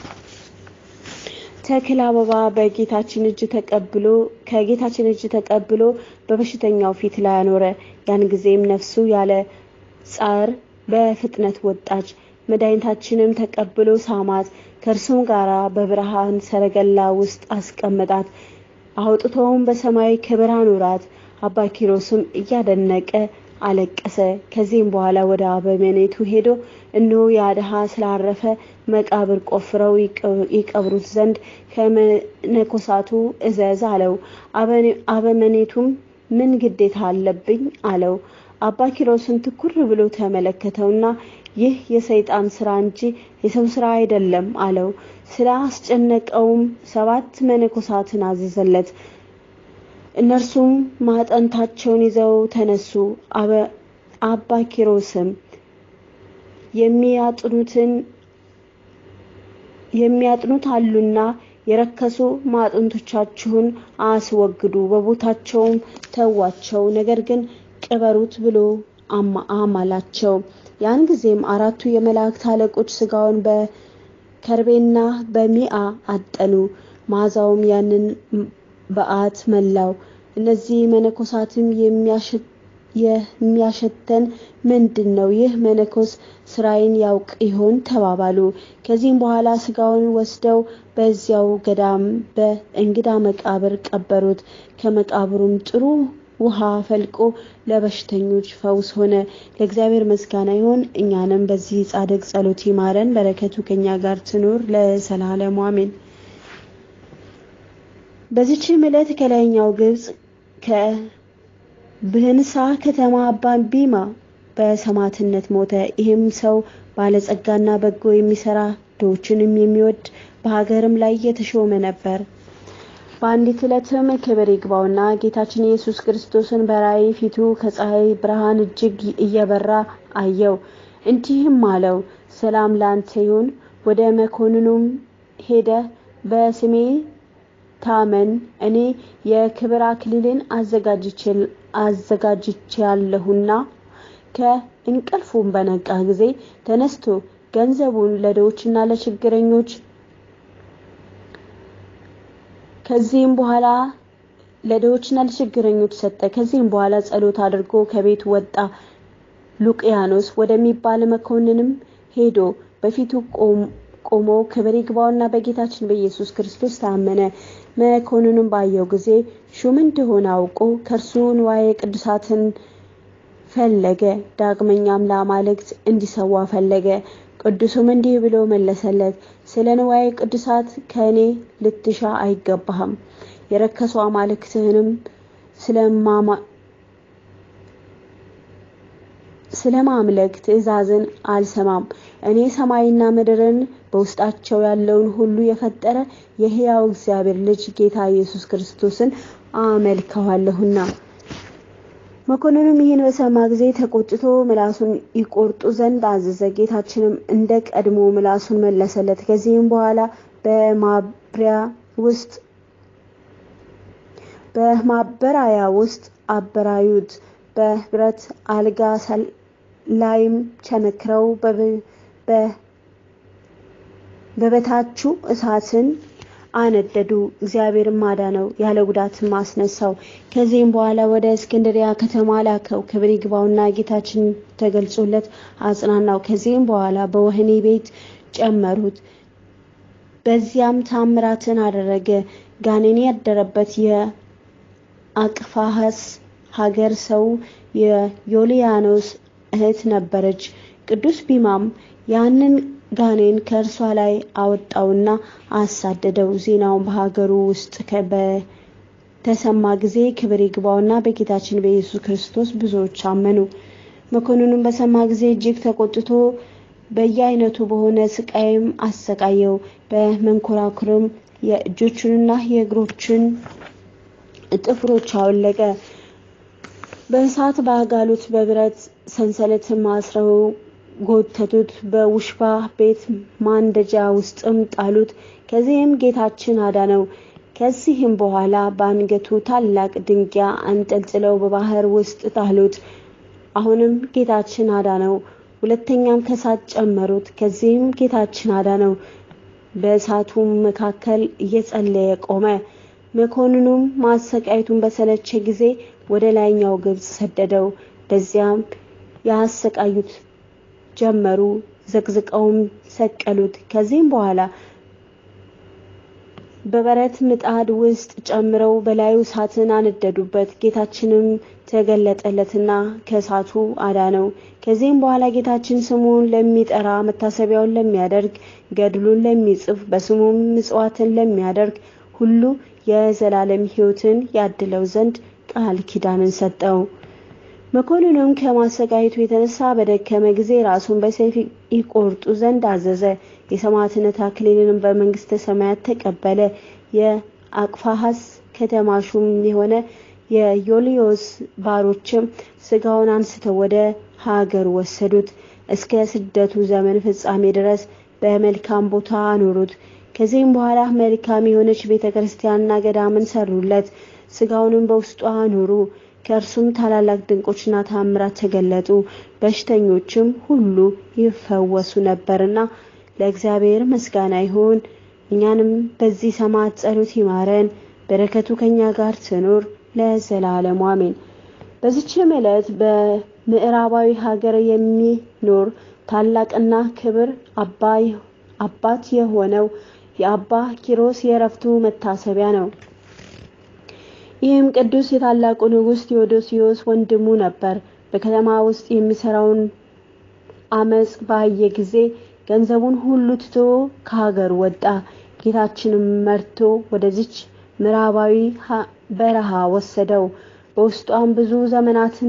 ተክል አበባ በጌታችን እጅ ተቀብሎ ከጌታችን እጅ ተቀብሎ በበሽተኛው ፊት ላይ አኖረ። ያን ጊዜም ነፍሱ ያለ ጻር በፍጥነት ወጣች። መድኃኒታችንም ተቀብሎ ሳማት፣ ከእርሱም ጋር በብርሃን ሰረገላ ውስጥ አስቀመጣት። አውጥተውም በሰማይ ክብር አኖራት። አባ ኪሮስም እያደነቀ አለቀሰ። ከዚህም በኋላ ወደ አበመኔቱ ሄዶ እነሆ ያ ድሃ ስላረፈ መቃብር ቆፍረው ይቀብሩት ዘንድ ከመነኮሳቱ እዘዝ አለው። አበመኔቱም ምን ግዴታ አለብኝ አለው። አባ ኪሮስን ትኩር ብሎ ተመለከተውና ይህ የሰይጣን ስራ እንጂ የሰው ስራ አይደለም አለው። ስለ አስጨነቀውም ሰባት መነኮሳትን አዘዘለት። እነርሱም ማጠንታቸውን ይዘው ተነሱ። አባ ኪሮስም የሚያጥኑትን የሚያጥኑት አሉና የረከሱ ማዕጠንቶቻችሁን አስወግዱ፣ በቦታቸውም ተዋቸው፣ ነገር ግን ቅበሩት ብሎ አማላቸው። ያን ጊዜም አራቱ የመላእክት አለቆች ስጋውን በከርቤና በሚአ አጠኑ። መዓዛውም ያንን በዓት መላው። እነዚህ መነኮሳትም የሚያሸተን ምንድን ነው? ይህ መነኮስ ስራዬን ያውቅ ይሆን ተባባሉ። ከዚህም በኋላ ስጋውን ወስደው በዚያው ገዳም በእንግዳ መቃብር ቀበሩት። ከመቃብሩም ጥሩ ውሃ ፈልቆ ለበሽተኞች ፈውስ ሆነ። ለእግዚአብሔር ምስጋና ይሁን። እኛንም በዚህ ጻድቅ ጸሎት ይማረን፣ በረከቱ ከኛ ጋር ትኑር ለዘላለሙ አሜን። በዚችም ዕለት ከላይኛው ግብጽ ከብህንሳ ከተማ አባ ቢማ በሰማዕትነት ሞተ። ይህም ሰው ባለጸጋና በጎ የሚሰራ ድሆችንም የሚወድ በሀገርም ላይ የተሾመ ነበር። በአንዲት ዕለትም ክብር ይግባውና ጌታችን ኢየሱስ ክርስቶስን በራእይ ፊቱ ከፀሐይ ብርሃን እጅግ እየበራ አየው። እንዲህም አለው፣ ሰላም ለአንተ ይሁን። ወደ መኮንኑም ሄደ በስሜ ታመን፣ እኔ የክብር አክሊልን አዘጋጅቼያለሁና። ከእንቅልፉም በነቃ ጊዜ ተነስቶ ገንዘቡን ለድሆችና ለችግረኞች ከዚህም በኋላ ለድሆችና ለችግረኞች ሰጠ። ከዚህም በኋላ ጸሎት አድርጎ ከቤት ወጣ። ሉቅያኖስ ወደሚባል መኮንንም ሄዶ በፊቱ ቆሞ ክብር ይግባውና በጌታችን በኢየሱስ ክርስቶስ ታመነ። መኮንኑም ባየው ጊዜ ሹም እንደሆነ አውቆ ከእርሱ ንዋየ ቅዱሳትን ፈለገ። ዳግመኛም ለአማልክት እንዲሰዋ ፈለገ። ቅዱሱም እንዲህ ብሎ መለሰለት፣ ስለ ንዋየ ቅዱሳት ከእኔ ልትሻ አይገባህም። የረከሱ አማልክትህንም ስለማምለክ ትእዛዝን አልሰማም። እኔ ሰማይና ምድርን በውስጣቸው ያለውን ሁሉ የፈጠረ የሕያው እግዚአብሔር ልጅ ጌታ ኢየሱስ ክርስቶስን አመልከዋለሁና። መኮንኑም ይህን በሰማ ጊዜ ተቆጥቶ ምላሱን ይቆርጡ ዘንድ አዘዘ። ጌታችንም እንደ ቀድሞ ምላሱን መለሰለት። ከዚህም በኋላ በማብሪያ ውስጥ በማበራያ ውስጥ አበራዩት። በብረት አልጋ ላይም ቸነክረው በበታቹ እሳትን አነደዱ። እግዚአብሔርም አዳነው፣ ያለ ጉዳትም አስነሳው። ከዚህም በኋላ ወደ እስክንድሪያ ከተማ ላከው። ክብር ይግባውና ጌታችን ተገልጾለት አጽናናው። ከዚህም በኋላ በወህኒ ቤት ጨመሩት። በዚያም ታምራትን አደረገ። ጋኔን ያደረበት የአቅፋሐስ ሀገር ሰው የዮልያኖስ እህት ነበረች። ቅዱስ ቢማም ያንን ጋኔን ከእርሷ ላይ አወጣውና አሳደደው። ዜናውን በሀገሩ ውስጥ በተሰማ ጊዜ ክብር ይግባውና በጌታችን በኢየሱስ ክርስቶስ ብዙዎች አመኑ። መኮንኑም በሰማ ጊዜ እጅግ ተቆጥቶ በየአይነቱ በሆነ ስቃይም አሰቃየው። በመንኮራኩርም የእጆቹንና የእግሮችን ጥፍሮች አወለቀ። በእሳት ባጋሉት፣ በብረት ሰንሰለትም አስረው ጎተቱት። በውሽባ ቤት ማንደጃ ውስጥም ጣሉት። ከዚህም ጌታችን አዳነው። ከዚህም በኋላ በአንገቱ ታላቅ ድንጋይ አንጠልጥለው በባህር ውስጥ ጣሉት። አሁንም ጌታችን አዳነው። ሁለተኛም ከእሳት ጨመሩት። ከዚህም ጌታችን አዳነው። በእሳቱም መካከል እየጸለየ ቆመ። መኮንኑም ማሰቃየቱን በሰለቸ ጊዜ ወደ ላይኛው ግብጽ ሰደደው። በዚያም ያሰቃዩት ጀመሩ። ዘቅዝቀውም ሰቀሉት። ከዚህም በኋላ በበረት ምጣድ ውስጥ ጨምረው በላዩ እሳትን አነደዱበት። ጌታችንም ተገለጠለትና ከእሳቱ አዳነው። ከዚህም በኋላ ጌታችን ስሙን ለሚጠራ መታሰቢያውን ለሚያደርግ ገድሉን ለሚጽፍ በስሙም ምጽዋትን ለሚያደርግ ሁሉ የዘላለም ሕይወትን ያድለው ዘንድ ቃል ኪዳንን ሰጠው። መኮንኑም ከማሰቃየቱ የተነሳ በደከመ ጊዜ ራሱን በሰይፍ ይቆርጡ ዘንድ አዘዘ። የሰማዕትነት አክሊልንም በመንግስተ ሰማያት ተቀበለ። የአቅፋሐስ ከተማ ሹም የሆነ የዮልዮስ ባሮችም ስጋውን አንስተው ወደ ሀገር ወሰዱት። እስከ ስደቱ ዘመን ፍጻሜ ድረስ በመልካም ቦታ አኖሩት። ከዚህም በኋላ መልካም የሆነች ቤተ ክርስቲያንና ገዳምን ሰሩለት። ስጋውንም በውስጡ አኖሩ። ከእርሱም ታላላቅ ድንቆችና ታምራት ተገለጡ። በሽተኞችም ሁሉ ይፈወሱ ነበርና ለእግዚአብሔር ምስጋና ይሁን። እኛንም በዚህ ሰማዕት ጸሎት ይማረን፣ በረከቱ ከኛ ጋር ትኑር ለዘላለሙ አሜን። በዚችም ዕለት በምዕራባዊ ሀገር የሚኖር ታላቅና ክብር አባት የሆነው የአባ ኪሮስ የእረፍቱ መታሰቢያ ነው። ይህም ቅዱስ የታላቁ ንጉሥ ቴዎዶሲዮስ ወንድሙ ነበር። በከተማ ውስጥ የሚሰራውን አመፅ ባየ ጊዜ ገንዘቡን ሁሉ ትቶ ከሀገር ወጣ። ጌታችንም መርቶ ወደዚች ምዕራባዊ በረሃ ወሰደው። በውስጧም ብዙ ዘመናትን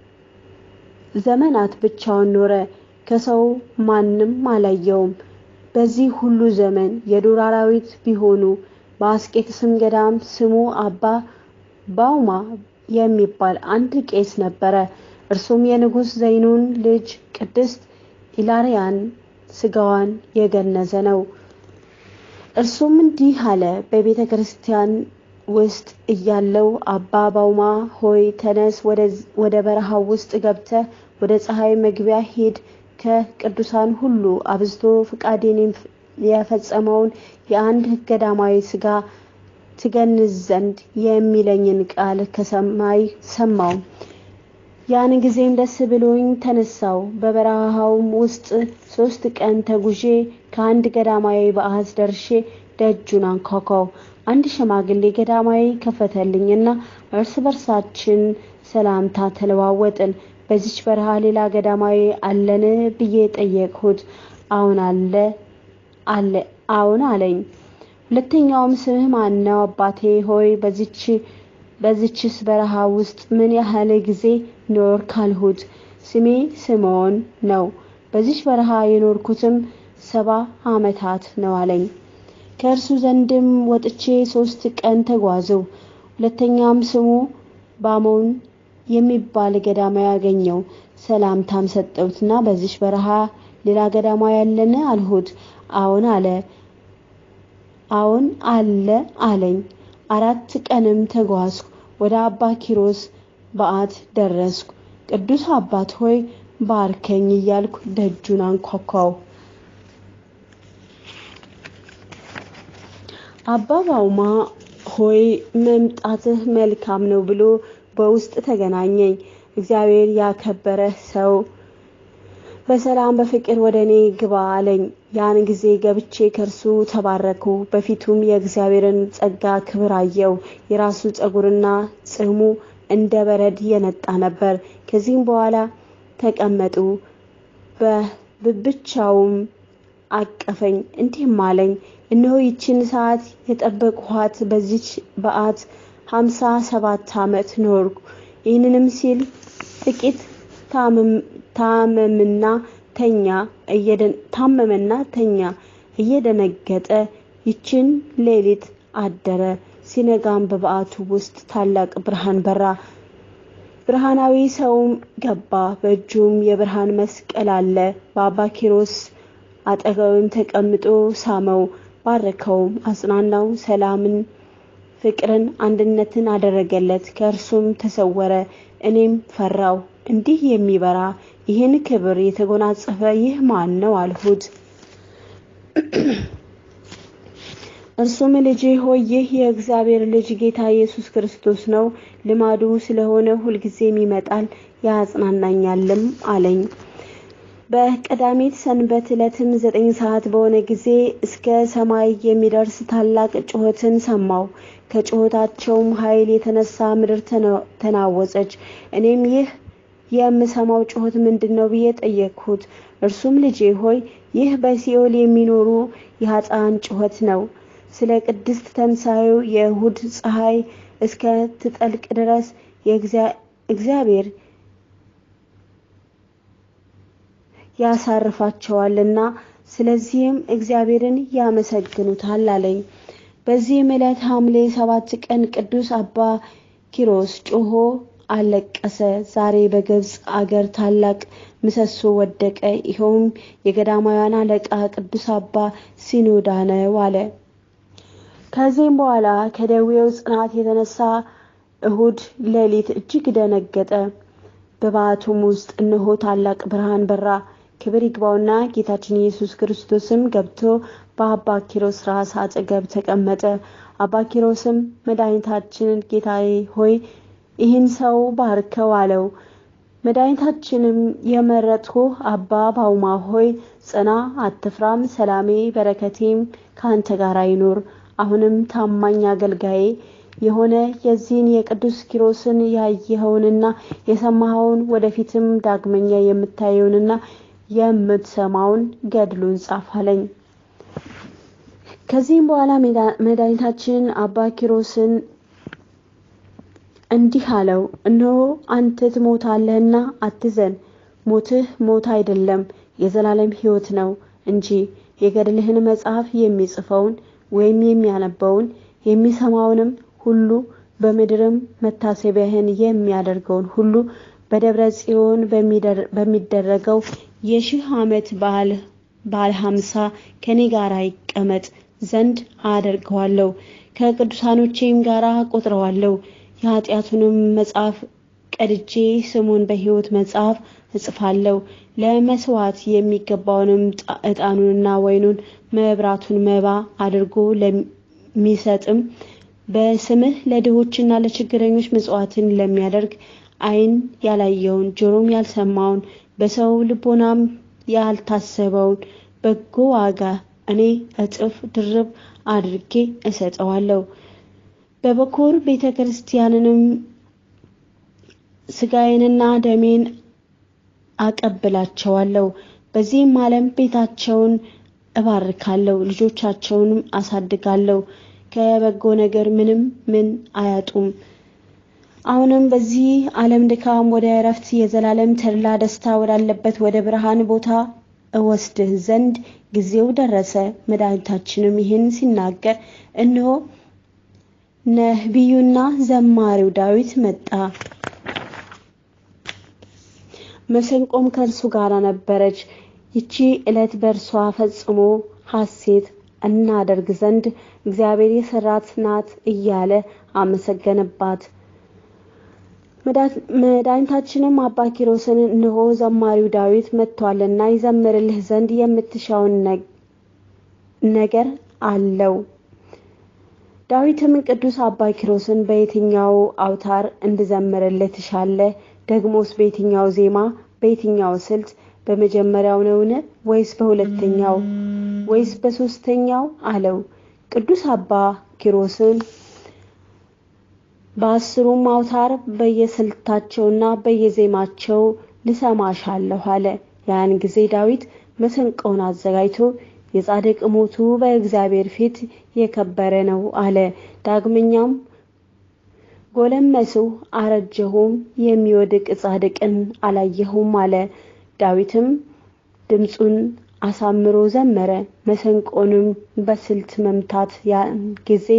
ዘመናት ብቻውን ኖረ። ከሰው ማንም አላየውም። በዚህ ሁሉ ዘመን የዱር አራዊት ቢሆኑ በአስቄጥስም ገዳም ስሙ አባ ባውማ የሚባል አንድ ቄስ ነበረ። እርሱም የንጉሥ ዘይኑን ልጅ ቅድስት ኢላሪያን ስጋዋን የገነዘ ነው። እርሱም እንዲህ አለ። በቤተ ክርስቲያን ውስጥ እያለው አባ ባውማ ሆይ ተነስ፣ ወደ በረሃው ውስጥ ገብተህ ወደ ፀሐይ መግቢያ ሂድ። ከቅዱሳን ሁሉ አብዝቶ ፍቃዴን የፈጸመውን የአንድ ገዳማዊ ስጋ ትገንዝ ዘንድ የሚለኝን ቃል ከሰማይ ሰማው። ያን ጊዜም ደስ ብሎኝ ተነሳው። በበረሃውም ውስጥ ሶስት ቀን ተጉዤ ከአንድ ገዳማዊ በዓት ደርሼ ደጁን አንኳኳው። አንድ ሽማግሌ ገዳማዊ ከፈተልኝና እርስ በርሳችን ሰላምታ ተለዋወጥን። በዚች በረሃ ሌላ ገዳማዊ አለን ብዬ ጠየቅሁት። አሁን አለ አለ አሁን አለኝ። ሁለተኛውም ስምህ ማን ነው አባቴ ሆይ በዚች በዚችስ በረሃ ውስጥ ምን ያህል ጊዜ ኖር ካልሁት፣ ስሜ ስምዖን ነው። በዚች በረሃ የኖርኩትም ሰባ ዓመታት ነው አለኝ። ከእርሱ ዘንድም ወጥቼ ሶስት ቀን ተጓዘው። ሁለተኛም ስሙ ባሞን የሚባል ገዳማዊ ያገኘው። ሰላምታም ሰጠሁትና በዚች በረሃ ሌላ ገዳማዊ ያለን አልሁት። አዎን አለ። አዎን አለ አለኝ። አራት ቀንም ተጓዝኩ። ወደ አባ ኪሮስ በዓት ደረስኩ። ቅዱስ አባት ሆይ ባርከኝ እያልኩ ደጁን አንኳኳው። አባ ባውማ ሆይ መምጣትህ መልካም ነው ብሎ በውስጥ ተገናኘኝ። እግዚአብሔር ያከበረ ሰው በሰላም በፍቅር ወደ እኔ ግባ አለኝ። ያን ጊዜ ገብቼ ከእርሱ ተባረኩ። በፊቱም የእግዚአብሔርን ጸጋ ክብር አየው። የራሱ ጸጉርና ጽሕሙ እንደ በረድ የነጣ ነበር። ከዚህም በኋላ ተቀመጡ። በብቻውም አቀፈኝ፣ እንዲህም አለኝ እነሆ ይችን ሰዓት የጠበቅኋት በዚች በዓት ሀምሳ ሰባት ዓመት ኖርኩ። ይህንንም ሲል ጥቂት ታመምና ተኛ ታመመና ተኛ እየደነገጠ ይችን ሌሊት አደረ። ሲነጋም በበዓቱ ውስጥ ታላቅ ብርሃን በራ። ብርሃናዊ ሰውም ገባ። በእጁም የብርሃን መስቀል አለ። በአባ ኪሮስ አጠገብም ተቀምጦ ሳመው፣ ባረከውም፣ አጽናናው። ሰላምን፣ ፍቅርን፣ አንድነትን አደረገለት። ከእርሱም ተሰወረ። እኔም ፈራው። እንዲህ የሚበራ ይህን ክብር የተጎናጸፈ ይህ ማን ነው አልሁት። እርሱም ልጄ ሆይ ይህ የእግዚአብሔር ልጅ ጌታ ኢየሱስ ክርስቶስ ነው። ልማዱ ስለሆነ ሁልጊዜም ይመጣል ያጽናናኛልም አለኝ። በቀዳሚት ሰንበት ዕለትም ዘጠኝ ሰዓት በሆነ ጊዜ እስከ ሰማይ የሚደርስ ታላቅ ጩኸትን ሰማው። ከጩኸታቸውም ኃይል የተነሳ ምድር ተናወጸች። እኔም ይህ የምሰማው ጩኸት ምንድን ነው ብዬ ጠየቅሁት። እርሱም ልጄ ሆይ ይህ በሲኦል የሚኖሩ የኃጥአን ጩኸት ነው። ስለ ቅድስት ተንሣኤው የእሁድ ፀሐይ እስከ ትጠልቅ ድረስ እግዚአብሔር ያሳርፋቸዋልና ስለዚህም እግዚአብሔርን ያመሰግኑታል አለኝ። በዚህም ዕለት ሐምሌ ሰባት ቀን ቅዱስ አባ ኪሮስ ጮሆ አለቀሰ። ዛሬ በግብፅ አገር ታላቅ ምሰሶ ወደቀ። ይኸውም የገዳማውያን አለቃ ቅዱስ አባ ሲኖዳ ነው አለ። ከዚህም በኋላ ከደዌው ጽናት የተነሳ እሁድ ሌሊት እጅግ ደነገጠ። በበዓቱም ውስጥ እነሆ ታላቅ ብርሃን በራ። ክብር ይግባውና ጌታችን ኢየሱስ ክርስቶስም ገብቶ በአባ ኪሮስ ራስ አጠገብ ተቀመጠ። አባ ኪሮስም መድኃኒታችንን ጌታዬ ሆይ ይህን ሰው ባርከው አለው። መድኃኒታችንም የመረጥሁ አባ ባውማ ሆይ ጽና፣ አትፍራም፣ ሰላሜ በረከቴም ከአንተ ጋር ይኑር። አሁንም ታማኝ አገልጋዬ የሆነ የዚህን የቅዱስ ኪሮስን ያየኸውንና የሰማኸውን ወደፊትም ዳግመኛ የምታየውንና የምትሰማውን ገድሉን ጻፍ አለኝ። ከዚህም በኋላ መድኃኒታችን አባ ኪሮስን እንዲህ አለው፣ እነሆ አንተ ትሞታለህና አትዘን። ሞትህ ሞት አይደለም የዘላለም ሕይወት ነው እንጂ የገድልህን መጽሐፍ የሚጽፈውን ወይም የሚያነበውን የሚሰማውንም ሁሉ በምድርም መታሰቢያህን የሚያደርገውን ሁሉ በደብረ ጽዮን በሚደረገው የሺህ ዓመት በዓል በዓለ ሀምሳ ከኔ ጋር ይቀመጥ ዘንድ አደርገዋለሁ። ከቅዱሳኖቼም ጋር ቆጥረዋለሁ። የኃጢአቱንም መጽሐፍ ቀድጄ ስሙን በሕይወት መጽሐፍ እጽፋለሁ። ለመስዋዕት የሚገባውንም ዕጣኑንና ወይኑን መብራቱን መባ አድርጎ ለሚሰጥም በስምህ ለድሆችና ለችግረኞች ምጽዋትን ለሚያደርግ ዓይን ያላየውን ጆሮም ያልሰማውን በሰው ልቦናም ያልታሰበውን በጎ ዋጋ እኔ እጥፍ ድርብ አድርጌ እሰጠዋለሁ። በበኩር ቤተ ክርስቲያንንም ስጋዬንና ደሜን አቀብላቸዋለሁ። በዚህም ዓለም ቤታቸውን እባርካለሁ፣ ልጆቻቸውንም አሳድጋለሁ። ከበጎ ነገር ምንም ምን አያጡም። አሁንም በዚህ ዓለም ድካም ወደ እረፍት የዘላለም ተድላ ደስታ ወዳለበት ወደ ብርሃን ቦታ እወስድህ ዘንድ ጊዜው ደረሰ። መድኃኒታችንም ይህን ሲናገር እነሆ ነቢዩና ዘማሪው ዳዊት መጣ። መሰንቆም ከእርሱ ጋር ነበረች። ይቺ ዕለት በእርሷ ፈጽሞ ሐሴት እናደርግ ዘንድ እግዚአብሔር የሰራት ናት እያለ አመሰገነባት። መድኃኒታችንም አባ ኪሮስን እነሆ ዘማሪው ዳዊት መጥቷልና ይዘምርልህ ዘንድ የምትሻውን ነገር አለው። ዳዊትም ቅዱስ አባ ኪሮስን በየትኛው አውታር እንድዘምርልህ ትሻለህ? ደግሞስ በየትኛው ዜማ፣ በየትኛው ስልት? በመጀመሪያው ነውን? ወይስ በሁለተኛው ወይስ በሶስተኛው አለው። ቅዱስ አባ ኪሮስን በአስሩም አውታር በየስልታቸውና በየዜማቸው ልሰማሻለሁ አለ። ያን ጊዜ ዳዊት መሰንቆውን አዘጋጅቶ የጻድቅ ሞቱ በእግዚአብሔር ፊት የከበረ ነው አለ። ዳግመኛም ጎለመስሁ አረጀሁም፣ የሚወድቅ ጻድቅን አላየሁም አለ። ዳዊትም ድምፁን አሳምሮ ዘመረ። መሰንቆንም በስልት መምታት ያን ጊዜ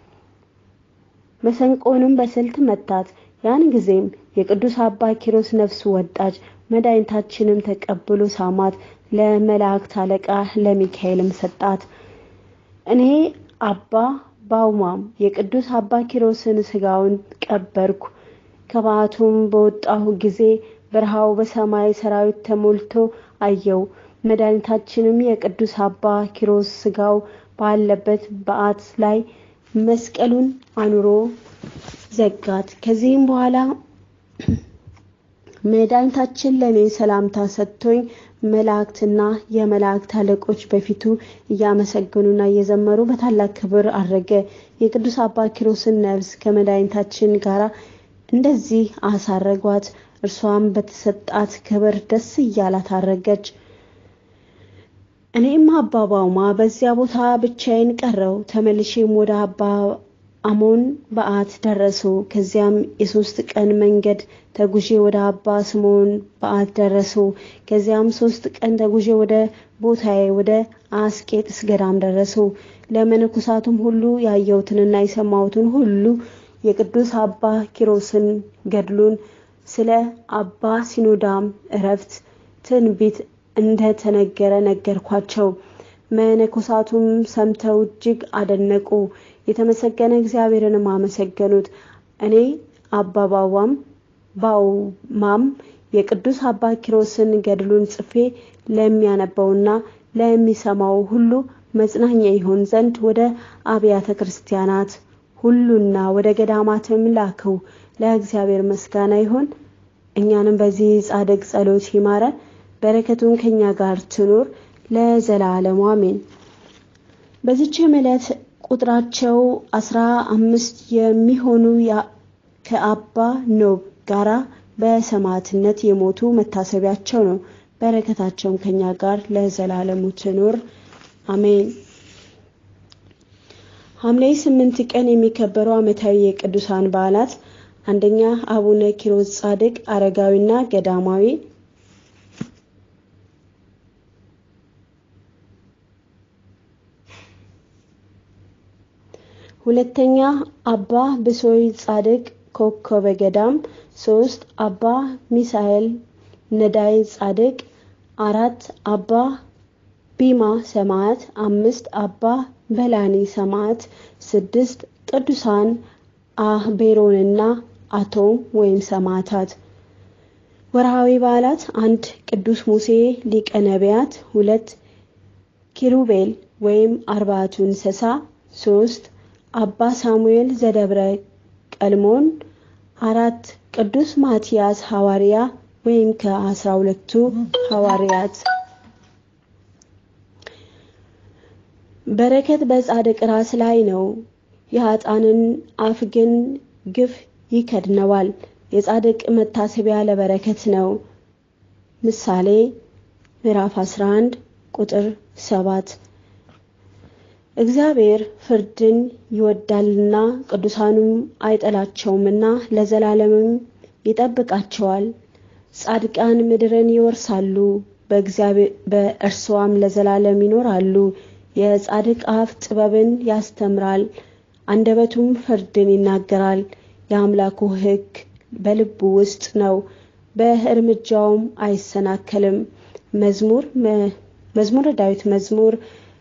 መሰንቆንም በስልት መታት። ያን ጊዜም የቅዱስ አባ ኪሮስ ነፍሱ ወጣች። መድኃኒታችንም ተቀብሎ ሳማት፣ ለመላእክት አለቃ ለሚካኤልም ሰጣት። እኔ አባ ባውማም የቅዱስ አባ ኪሮስን ስጋውን ቀበርኩ። ከበዓቱም በወጣሁ ጊዜ በረሃው በሰማይ ሰራዊት ተሞልቶ አየው። መድኃኒታችንም የቅዱስ አባ ኪሮስ ስጋው ባለበት በዓት ላይ መስቀሉን አኑሮ ዘጋት። ከዚህም በኋላ መድኃኒታችን ለእኔ ሰላምታ ሰጥቶኝ መላእክትና የመላእክት አለቆች በፊቱ እያመሰገኑና እየዘመሩ በታላቅ ክብር አረገ። የቅዱስ አባ ኪሮስን ነፍስ ከመድኃኒታችን ጋር እንደዚህ አሳረጓት። እርሷም በተሰጣት ክብር ደስ እያላት አረገች። እኔም አባ ባውማ በዚያ ቦታ ብቻዬን ቀረው። ተመልሼም ወደ አባ አሞን በዓት ደረሱ። ከዚያም የሶስት ቀን መንገድ ተጉዤ ወደ አባ ስምዖን በዓት ደረሱ። ከዚያም ሶስት ቀን ተጉዤ ወደ ቦታዬ ወደ አስቄጥስ ገዳም ደረሱ። ለመነኮሳቱም ሁሉ ያየሁትንና የሰማሁትን ሁሉ የቅዱስ አባ ኪሮስን ገድሉን ስለ አባ ሲኖዳም እረፍት ትንቢት እንደተነገረ ነገርኳቸው። መነኮሳቱም ሰምተው እጅግ አደነቁ። የተመሰገነ እግዚአብሔርንም አመሰገኑት። እኔ አባ ባዋም ባውማም የቅዱስ አባ ኪሮስን ገድሉን ጽፌ ለሚያነበውና ለሚሰማው ሁሉ መጽናኛ ይሆን ዘንድ ወደ አብያተ ክርስቲያናት ሁሉና ወደ ገዳማትም ላከው። ለእግዚአብሔር ምስጋና ይሁን። እኛንም በዚህ ጻድቅ ጸሎት ይማረን፣ በረከቱን ከኛ ጋር ትኑር ለዘላለሙ አሜን። በዚችም ዕለት ቁጥራቸው አስራ አምስት የሚሆኑ ከአባ ኖብ ጋራ በሰማዕትነት የሞቱ መታሰቢያቸው ነው። በረከታቸውም ከኛ ጋር ለዘላለሙ ትኑር አሜን። ሐምሌ ስምንት ቀን የሚከበሩ ዓመታዊ የቅዱሳን በዓላት አንደኛ አቡነ ኪሮስ ጻድቅ አረጋዊና ገዳማዊ፣ ሁለተኛ አባ ብሶይ ጻድቅ ኮከበ ገዳም፣ ሶስት አባ ሚሳኤል ነዳይ ጻድቅ፣ አራት አባ ቢማ ሰማዕት፣ አምስት አባ በላኒ ሰማዕት፣ ስድስት ቅዱሳን አቤሮንና አቶም ወይም ሰማዕታት። ወርሃዊ በዓላት አንድ ቅዱስ ሙሴ ሊቀ ነቢያት፣ ሁለት ኪሩቤል ወይም አርባዕቱ እንስሳ፣ ሶስት አባ ሳሙኤል ዘደብረ ቀልሞን፣ አራት ቅዱስ ማትያስ ሐዋርያ ወይም ከአስራ ሁለቱ ሐዋርያት። በረከት በጻድቅ ራስ ላይ ነው፣ የኃጥአንን አፍ ግን ግፍ ይከድነዋል። የጻድቅ መታሰቢያ ለበረከት ነው። ምሳሌ ምዕራፍ 11 ቁጥር 7 እግዚአብሔር ፍርድን ይወዳልና ቅዱሳኑም አይጠላቸውምና ለዘላለምም ይጠብቃቸዋል። ጻድቃን ምድርን ይወርሳሉ፣ በእርሷም ለዘላለም ይኖራሉ። የጻድቅ አፍ ጥበብን ያስተምራል፣ አንደበቱም ፍርድን ይናገራል። የአምላኩ ሕግ በልቡ ውስጥ ነው፣ በእርምጃውም አይሰናከልም። መዝሙር መዝሙረ ዳዊት መዝሙር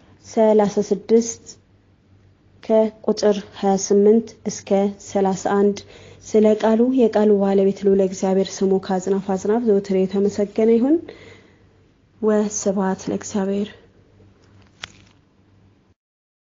36 ከቁጥር 28 እስከ 31 ስለ ቃሉ የቃሉ ባለቤት ልዑል እግዚአብሔር ስሙ ከአጽናፍ አጽናፍ ዘወትር የተመሰገነ ይሁን። ወስብሐት ለእግዚአብሔር።